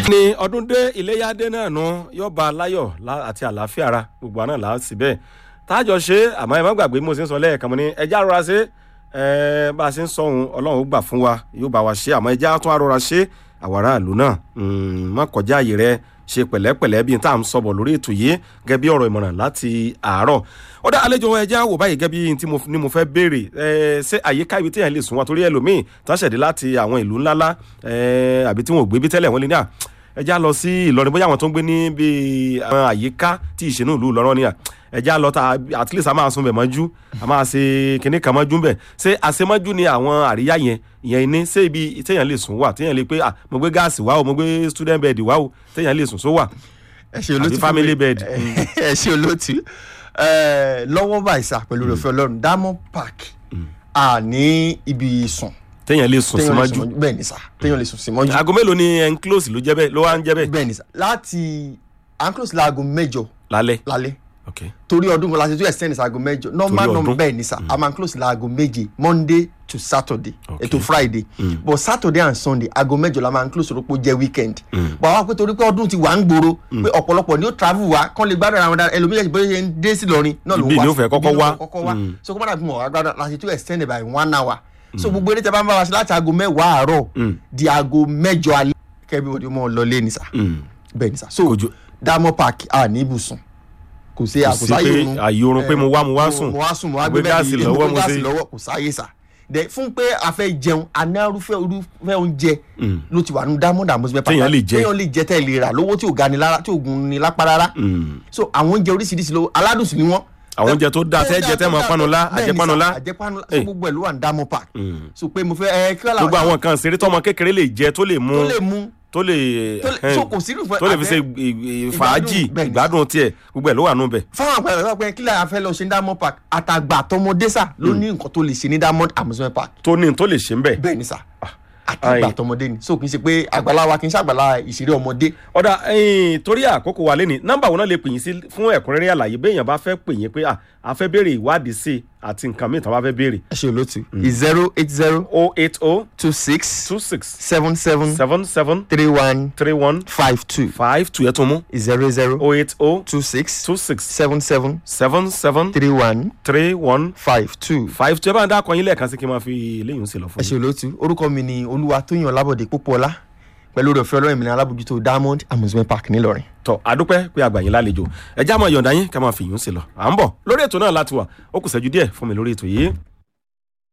ní ọdún dé iléyàdé náà nu yóò bá a láyọ̀ lá- àti àlàáfíà ara gbogbo àná là á sì bẹ́ẹ̀ tájọ ṣe àmọ́ ẹ má gbàgbé bí mo ṣe ń sọ lẹ́ẹ̀kan mo ní ẹjá rọra ṣe ẹ bá a ṣe ń sọ ohun ọlọ́run ó gbà fún wa yóò bá wa ṣe àmọ́ ẹjá tún arọra ṣe àwọn aráàlú náà mm, má kọjá àyè rẹ ṣe pẹ̀lẹ́pẹ̀lẹ́ bí n tá à ń sọ̀bọ̀ lórí ètò yìí gẹ́gẹ́ bí ọ̀rọ̀ ìmọ̀ràn láti àárọ̀ ó dá àlejò ẹja wò báyìí gẹ́gẹ́ bí n tí mo ní mo fẹ́ béèrè ẹ ṣé àyíká ibi téèyàn lè sùn wá torí ẹlòmíì tán ṣẹ̀dí láti àwọn ìlú ńláńlá ẹ àbí tí wọn ò gbé bí tẹ́lẹ̀ wọ́n lé ní à ẹja lọ sí Ìlọrin bóyá àwọn tó ń gbé ní bíi àwọn àyíká tí ìṣẹ́nu ìlú Ìlọrin ni à ẹja lọ ta at least a máa sun bẹ̀ mọ́jú a máa ṣe kinní kan mọ́jú bẹ̀ ṣé àṣemọ́jú ni àwọn àríyá yẹn ìyẹn ní ṣé ibi téèyàn lè sùn wà téèyàn lè pé à mo gbé gáàsì wá o mo gbé student bed wá o téèyàn lè sùn só wà ẹ ṣe àbí olótú family bed. ẹ ṣe olótú ẹ, lọ́wọ́ báyìí sá pẹ̀lú òfin ọlọ́run diamond park a ní ibi sùn téèyàn lè sùn sí téèyàn lè mọ́jú sùn mọ́jú bẹ́ẹ̀ ni sá téèyàn lè sùn sí mọ́jú aago mélòó ni enclose ló jẹ́ bẹ́ẹ̀ ló wá ń jẹ́ bẹ́ẹ̀ bẹ́ẹ̀ ni sá láti anclos laago mẹ́jọ lálẹ́ lálẹ́ ok torí ọdún kan láti tún extend sí aago mẹ́jọ normal Torí normal ọdún. bẹ́ẹ̀ ni sá a máa close laago méje monday to saturday Okay. ètò friday but saturday and sunday aago mẹ́jọ la máa close rọ́pò jẹ́ weekend but àwọn pé torí pé ọdún ti wà ń gbòòrò pé ọ̀pọ̀lọpọ̀ ni ó travel wá kán lè gbádùn ara wọn dára ẹlòmíràn bóyá ṣe ń dé sí lọrin náà ló ń Ibi wá ni ó fẹ́ kọ́kọ́ ibi ni ó wá. fẹ́ kọ́kọ́ wá so kó má dàbí mọ̀ agbádùn láti tún extend by one hour so gbogbo eré tẹ bá ń bá wa ṣe láti aago mẹ́wàá àárọ̀ di aago mẹ́jọ alẹ́ kẹ́bí òde mọ́ ọ lọ lé ní sá bẹ́ẹ̀ ni sá so Kò ju- diamond park a ní ibùsùn kò sí kò sí pé àyè oorun pé mo wá mo wá sùn mo wá sùn mo wá gbé gbé gáàsì bẹ́ẹ̀ lọ́wọ́ mo mo gáàsì ṣe lọ́wọ́ kò sáyé sà dẹ fún pé a fẹ́ jẹun anárúfẹ́ orúfẹ́ oúnjẹ ló ti wà nínú diamond amusement park Téèyàn lè jẹ. téèyàn lè jẹ tẹ́ lè rà lówó tí ò ga ni lára tí ò gun ni lápá rárá so àwọn oúnjẹ oríṣiríṣi lówó aládùn sí ni wọ́n àwọn oúnjẹ tó dáa tẹ́ jẹ tẹ́ mọ panula Bẹ́ẹ̀ ni sà, àjẹpanula àjẹpanula so Eh. gbogbo ẹ̀ ló wà ní diamond park so pé mo fẹ́ ẹ kí wọ́n gbogbo àwọn nǹkan ṣeré tọmọ kékeré lè jẹ tó lè mú tó lè mú tó lè tó lè- ẹhẹ́n, so kò sí irúfẹ́ tó lè fi ṣe àbẹ́- ì- ì- fàájì bẹ́ẹ̀ ni. ìgbádùn tiẹ̀ gbogbo ẹ̀ ló wà nù bẹ̀. fáwọn àpẹẹrẹ sọ pé kílẹ̀ afẹ́ lọ ṣe ní diamond park àtàgbà àtọmọdé sà ló ní nǹkan tó lè ṣe ní diamond amusement park tó ní tó lè ṣe ń bẹ̀. bẹ́ẹ̀ ni sà àtàgbà ayi. àtọmọdé ni so kì í ṣe pé àgbàlá wa kì í ṣe àgbàlá ìṣeré ọmọdé ọ̀dà ẹ̀yìn torí àkókò wa lẹ́ni nọ́mbà wo náà lè pè yín sí fún ẹ̀kúnrẹ́rẹ́ àlàyé béèyàn bá fẹ́ pè yín pé à a fẹ́ béèrè ìwádìí sí i àti nǹkan mìíràn tó bá fẹ́ béèrè. ẹ ṣe olóòtú zero eight zero o eight o two six two six seven seven seven seven three one three one five two five two ẹ̀ tún mú zero zero o eight o two six two six seven seven seven seven three one three one five two. five two ẹ bá ń dákọ yín lẹ́ẹ̀kan sí kí n máa fi léyìn sí lọ fún ẹ ṣe olóòtú orúkọ mi ni olúwa tóyàn lábọ̀dé pópóọlá pẹ̀lú rẹ̀ fẹ́ ọlọ́run mi ní alábòjútó diamond amusement park ńìlọrin. tọ àdúpẹ́ pé àgbà yín lálejò ẹ já mọ yọ̀ǹda yín ká máa fi yún sí lọ à ń bọ̀ lórí ètò náà láti wà ó kù sẹ́jú díẹ̀ fún mi lórí ètò yìí.